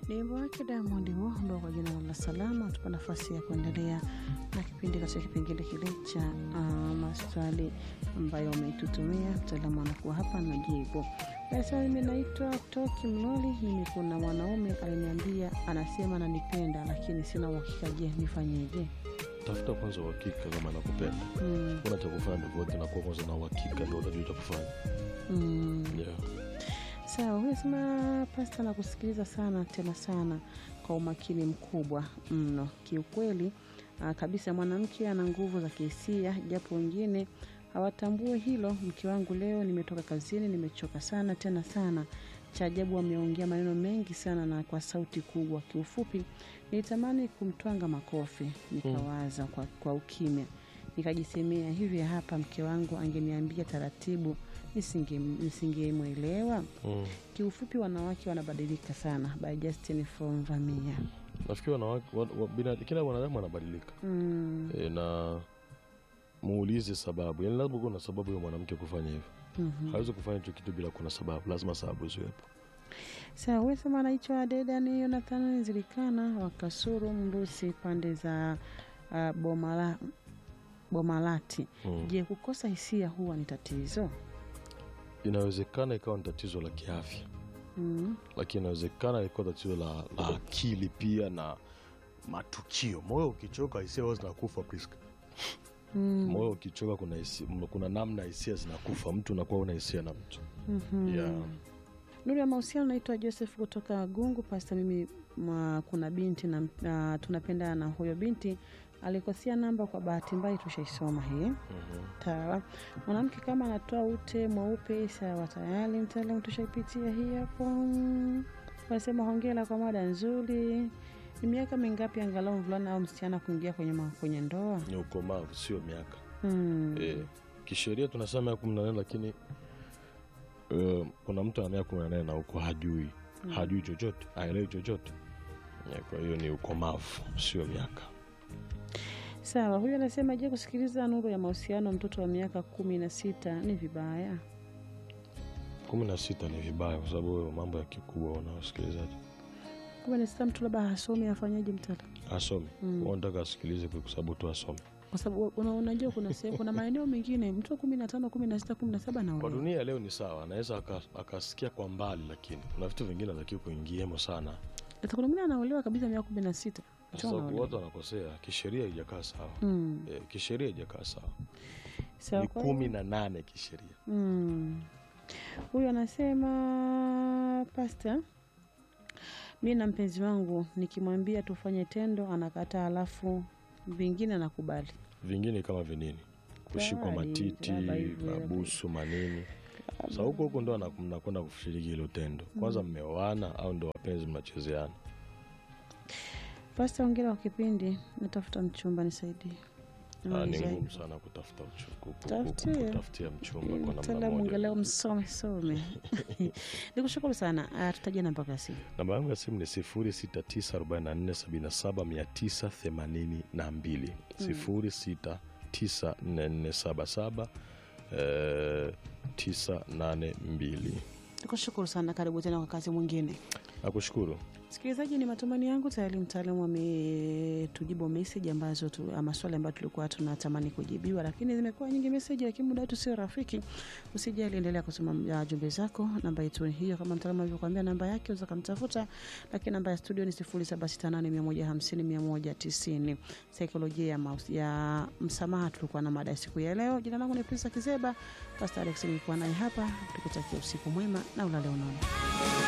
Ni wimbo wake Diamond huo ambao kwa jina la Salama tupa nafasi ya kuendelea na kipindi katika kipengele kile cha uh, maswali ambayo umetutumia. Mtaalamu anakuwa hapa najibu. Basi mimi naitwa Toki Mloli. Mimi kuna mwanaume aliniambia anasema ananipenda, lakini sina uhakika. Je, nifanyeje? tafuta kwanza uhakika kama nakupenda Mm, kuna cha kufanya tofauti na kuwa kwanza na uhakika ndo utajua cha kufanya mm. yeah. Sawa, huyu sema pasta na kusikiliza sana tena sana kwa umakini mkubwa mno. Kiukweli ah, kabisa mwanamke ana nguvu za kihisia, japo wengine hawatambue hilo. Mke wangu leo nimetoka kazini, nimechoka sana tena sana. Cha ajabu ameongea maneno mengi sana na kwa sauti kubwa. Kiufupi nilitamani kumtwanga makofi, nikawaza kwa, kwa ukimya nikajisemea hivi, hapa mke wangu angeniambia taratibu nisinge- nisingemwelewa. mm. Kiufupi, wanawake wanabadilika sana. By Justin from Vamia. nafikiri wanawake wa, wa, bina, kila mwanadamu anabadilika Mm, e, na muulize sababu yani lazima kuwa na sababu ya mwanamke kufanya hivyo mhm. hawezi kufanya hicho kitu bila kuna sababu lazima sababu ziwepo Sawa, huyu sema anaitwa Dedani Jonathan Zilikana wa Kasuru Mrusi, pande za uh, Bomala, Bomalati. mm. Je, kukosa hisia huwa ni tatizo? inawezekana ikawa ni tatizo la kiafya Mm, lakini inawezekana ikawa tatizo la, la akili pia na matukio moyo ukichoka hisia huwa zinakufa Priska. mm, moyo ukichoka kuna, hisia- kuna namna hisia zinakufa mtu unakuwa una hisia na mtu mhm. yeah. Nuru ya mahusiano, naitwa Joseph kutoka Gungu. Pasta, mimi ma, kuna binti na, na tunapenda na huyo binti alikosea namba kwa bahati mbaya, tushaisoma hii Mhm. Sawa. Mwanamke kama anatoa ute mweupe, sawa, tayari mtaalamu, tushaipitia hii hapo. Mm. Wanasema hongera kwa mada nzuri. Ni miaka mingapi angalau mvulana au msichana kuingia kwenye, ma- kwenye ndoa? ni ukomavu sio miaka Mm. Eh, kisheria tunasema miaka kumi na nane lakini eh, kuna mtu ana miaka kumi na nane na huko hajui hajui chochote haelewi chochote Eh, kwa hiyo ni ukomavu sio miaka Sawa, huyu anasema je, kusikiliza nuru ya mahusiano mtoto wa miaka kumi na sita ni vibaya? kumi na sita ni vibaya kwa sababu wewe mambo ya kikubwa unaosikilizaji kumi na sita mtu labda hasomi, afanyaje mtaalamu? asome Mm. mm. nataka asikilize kwa sababu tu asome Kwa sababu una- unajua kuna sehemu, kuna maeneo mengine mtu wa kumi na tano, kumi na sita, kumi na saba kwa naolewa. dunia leo ni sawa anaweza aka- akasikia kwa mbali lakini kuna vitu vingine atakiwa kuingiemo sana Sasa kuna mwingine anaolewa kabisa miaka kumi na sita. kwa sababu watu wanakosea kisheria haijakaa sawa Mm. eh, kisheria haijakaa sawa Sawa, ni kwa kumi na nane kisheria Mm. Huyu anasema pasta, mi na mpenzi wangu nikimwambia tufanye tendo anakataa, alafu vingine anakubali. vingine kama vinini kushikwa Kali, matiti labda hivi, mabusu manini sa huko huko ndo ana- mnakwenda kushiriki hilo tendo kwanza mmeoana au ndo wapenzi mnachezeana Pasta, ongera wa kipindi, natafuta mchumba, nisaidie. Ah, ni Nisaidie. ngumu sana kutafuta mchu- ku- ku- Tafutie. ku- kutafutia mchumba kwa namna Mtaalamu moja angalau msome some. Nikushukuru sana. Ah, Tutajia namba kasi. namba yangu ya simu ni 0694779982 0694477982 Nikushukuru sana, karibu tena kwa kazi mwingine. nakushukuru Msikilizaji, ni matumaini yangu tayari mtaalamu ametujibu meseji ambazo tu, ah, maswali ambayo tulikuwa tunatamani kujibiwa, lakini zimekuwa nyingi meseji, lakini muda wetu sio rafiki. Usijali, endelea kusoma ah, jumbe zako. Namba yetu ni hiyo, kama mtaalamu alivyokuambia, namba yake unaweza kumtafuta, lakini namba ya studio ni 0768150190. Saikolojia ya, maus- ya msamaha, tulikuwa na mada ya siku ya leo. Jina langu ni Prince Kizeba, Pastor Alex nilikuwa naye hapa, tukutakia usiku mwema na ulale unono.